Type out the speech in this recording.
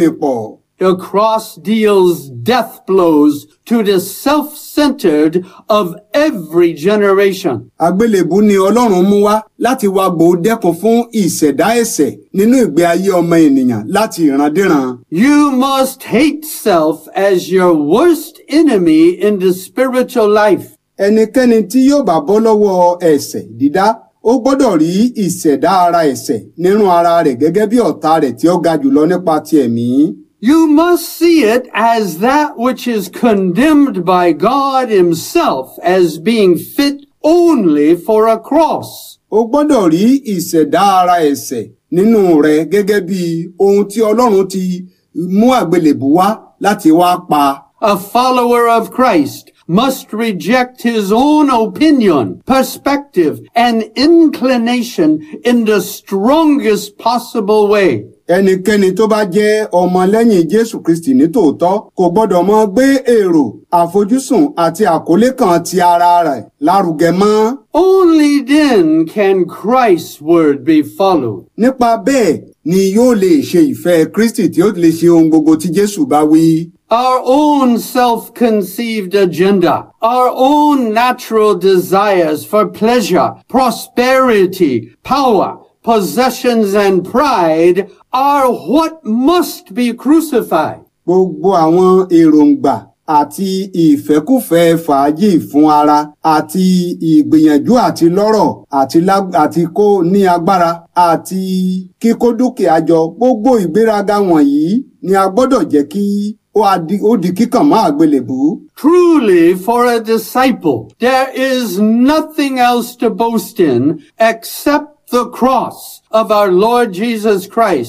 pọ̀. The cross deals death blows to the self-centered of every generation. Àgbélébù ni Ọlọ́run mú wá láti wá gbòó dẹ́kun fún ìṣẹ̀dá ẹ̀ṣẹ̀ nínú ìgbé ayé ọmọ ènìyàn láti ìrandíran. You must hate self as your worst enemy in the spiritual life. Ẹnikẹ́ni tí yóò bá bọ́ lọ́wọ́ ẹ̀ṣẹ̀ dídá ó gbọ́dọ̀ rí ìṣẹ̀dá ara ẹ̀ṣẹ̀ nínú ara rẹ̀ gẹ́gẹ́ bí ọ̀tá rẹ̀ tí ó ga jùlọ nípa ti ẹ̀mí. You must see it as that which is condemned by God himself as being fit only for a cross. O gbọ́dọ̀ rí ìṣẹ̀dá ara ẹ̀ṣẹ̀ nínú rẹ̀ gẹ́gẹ́ bí ohun tí Ọlọ́run ti mú àgbélébù wá láti wá pa. A follower of Christ must reject his own opinion, perspective, and inclination in the strongest possible way. Ẹnikẹ́ni tó bá jẹ́ ọmọlẹ́yìn Jésù Kristì ní tòótọ́ kò gbọ́dọ̀ mọ gbé èrò, àfojúsùn àti àkólé kan ti ara rẹ̀ lárugẹ mọ́. Only then can Christ's word be followed. Nípa bẹ́ẹ̀ ni yóò lè ṣe ìfẹ́ Kristì tí ó lè ṣe ohun gbogbo tí Jésù bá wí. Our own self-conceived agenda, our own natural desires for pleasure, prosperity, power, possessions, and pride are what must be crucified. Gbogbo àwọn èròǹgbà àti ìfẹ́kùfẹ́ fàájì fún ara àti ìgbìyànjú àti lọ́rọ̀ àti lá- àti kó ní agbára àti kíkó dúkìá jọ gbogbo ìgbéraga wọ̀nyí ni a gbọ́dọ̀ jẹ́ kí ó a di- ó di kíkàn mọ́ àgbélébú. Truly, for a disciple, there is nothing else to boast in except the cross of our Lord Jesus Christ